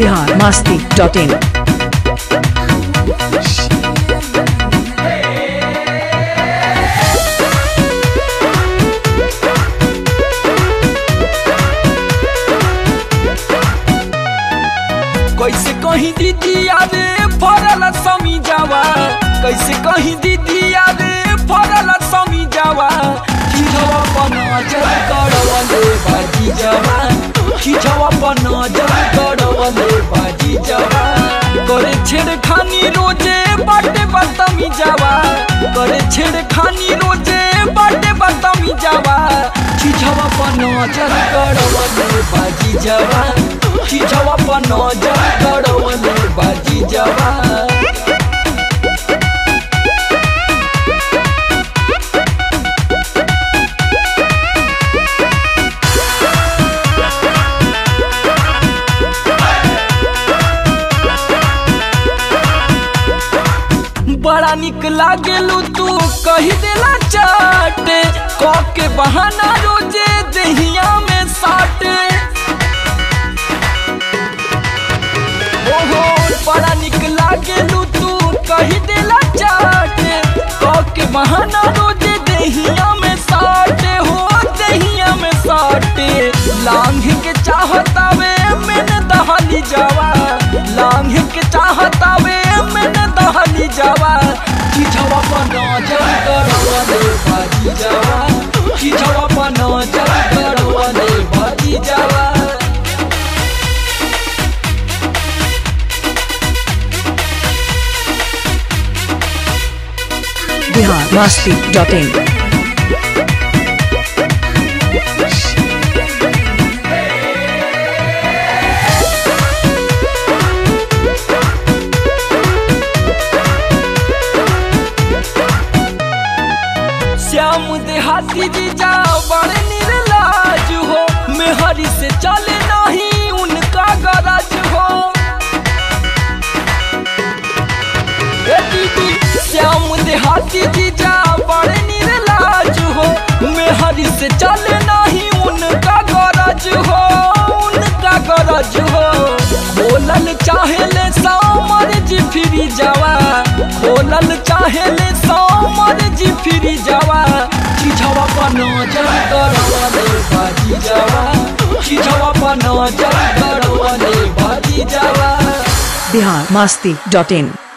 Bihar Masti dot इन कैसे कहीं दीदी रे फरल समी जावा कैसे कहीं दीदी रे फरल समी जावा खिझवा पर नजर करवले बाजी जावा खिझवा पर नजर करवले बाजी जावा करे छेड़खानी रोजे बाटे बतमी जावा करे छेड़खानी रोजे बाटे बतमी जावा खिझवा पर नजर करवले बाजी जावा खिझवा पर नजर करवले बाजी जावा बड़ा निक लागेलू तू कही देला चाटे क के बहाना रोजे दहिया में साटे ओहो बड़ा निक लागेलू तू कही देला चाटे क के बहाना रोजे दहिया में साटे हो दहिया में साटे लांघ के चाहतावे मैंने दहली जावा लांघ के चाहतावे मैंने दहली जावा खिझवा पर नजर करवले बाजी जावा खिझवा पर नजर करवले बाजी जावा बिहार मस्ती डॉट इन श्याम देहाती जी जाओ बड़े निर्लाज हो मेहरी से चले नहीं उनका गरज हो ए दीदी श्याम देहाती जी जाओ बड़े निर्लाज हो मेहरी से चले नहीं उनका गरज हो उनका गरज हो खोलल चाहेले सामर जी फिरी जावा खोलल चाहेले सामर जी फिरी जावा खिझवा पर नजर करवले बाजी जावा खिझवा पर नजर करवले बाजी जावा बिहार मस्ती डॉट इन